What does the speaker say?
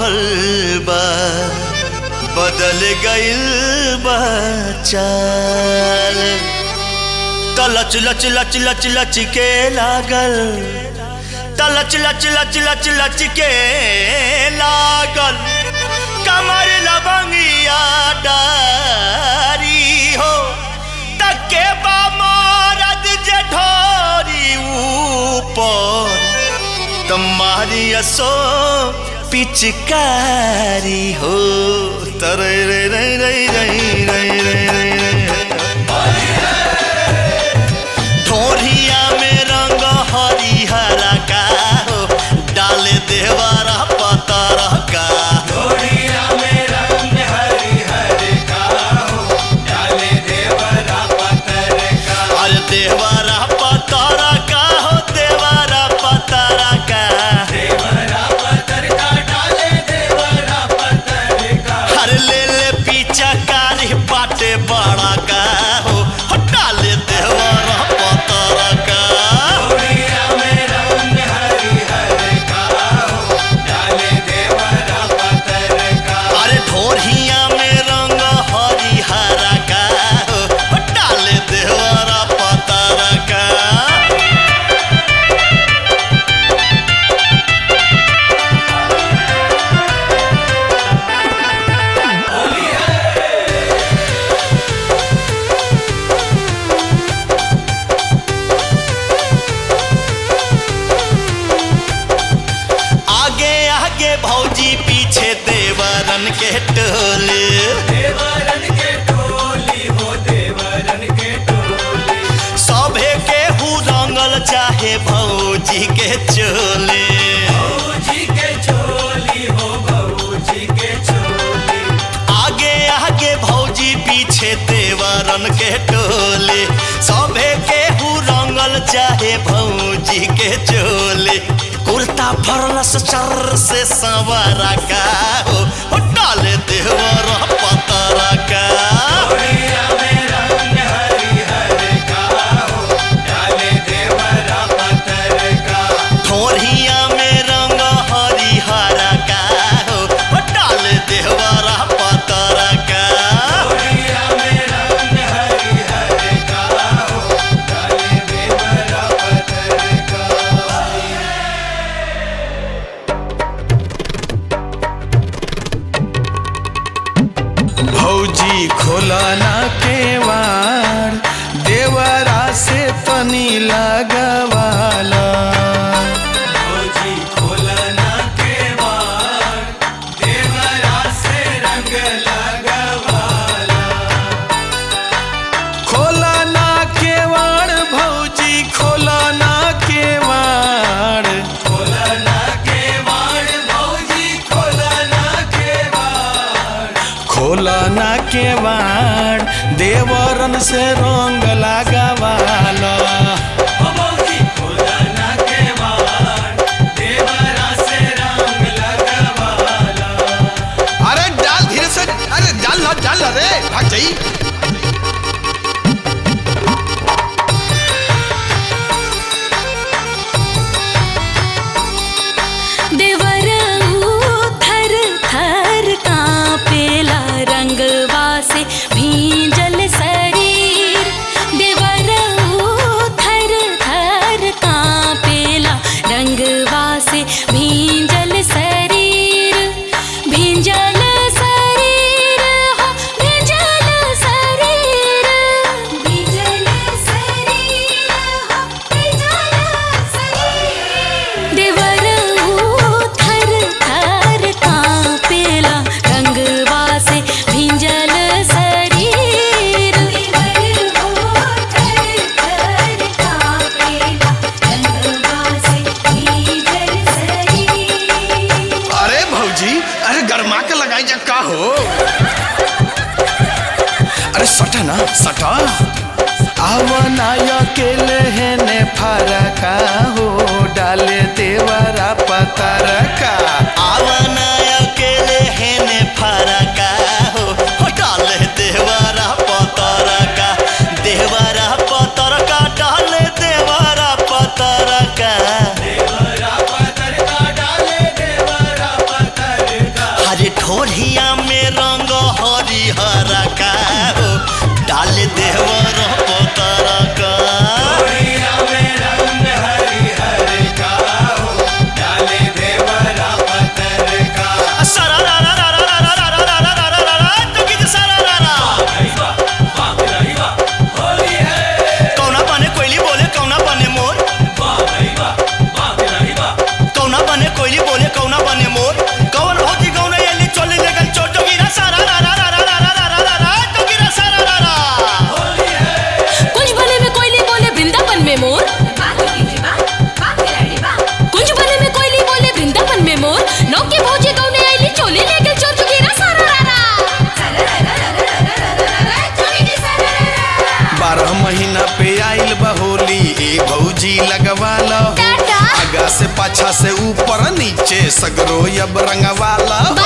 माहौल बा बदल गइल बा चाल त लच लच लच लच लच के लागल त लच लच लच लच लच के लागल कमर लबंगिया डारी हो तके बा मरद जेठोरी ऊपर तुम्हारी असो पिचकारी हो तरे रे रे रे रे रे रे रे ढोरिया में रंग हरिहरा का हो डाले देवारा पतर का अरे देवारा पतर का हो देवारा पतर का हर ले ले पीछा कारी बाटे बड़ा का हो हटा ले देवारा पतर का अरे ढोरिया में रंग हरिहरा का हो हटा ले देवारा पतर का आगे आगे भौजी पीछे देवरन के टोले सभे के हु रंगल चाहे भौजी के चोले आगे आगे भौजी पीछे देवरन के टोले सभे के हु रंगल चाहे भौजी के चोले कुर्ता फरलस चर से सवारा का हो हो डाले देवर पतरा का ठोरिया में रंग हरिहरा का हो हो डाले देवर पतरा का भौजी खोलना केवाड़ देवरा से तनी लगवाला खोलना केवाड़ भौजी खोलना केवाड़ खोलना केवाड़ देवरन से रंग लगवाला अरे डाल धीरे से अरे डाल ना डाल ना रे भाग जाई देवरऊ थर थर कांपेला रंगवा से भींजल शरीर देवरऊ थर थर कांपेला रंगवा से भींजल शरीर भींजल शरीर हो भींजल शरीर भींजल शरीर हो भींजल शरीर देवरऊ थर थर कांपेला रंगवा से भींजल शरीर देवरऊ थर थर कांपेला रंगवा से भींजल शरीर अरे भौजी अरे गरमा के लगाई जा का हो अरे सटा ना सटा आवना अकेले हेने फरका हो डाले देवरा पतरका आवना अकेले हेने फरका हो हो डाले देवरा पतरा का देवरा पतरा का डाले देवरा पतरा का देवर पोतारा का सारा रा रा रा रा रा रा रा रा रा रा रा रा रा तो गीत सारा रा रा कौना बने कोयली बोले कौना बने मोर कौना बने कोयली बोले कौना बने मोर कौन होती कौन एली चोली लेगल चोट तो गिरा सारा रा रा रा रा रा रा रा रा रा तो गिरा सारा रा रा कुंज बने में कोयली बोले वृंदावन में मोर कुंज बने में कोयली बोले वृंदावन में मोर नौके भौजी गौने आईली चोली लेके चोर चुगीरा सारा रारा बारह महीना पे आइल बहोली ए भौजी लगवाला हो टाटा। आगा से पाछा से ऊपर नीचे सगरो अब रंगवाला हो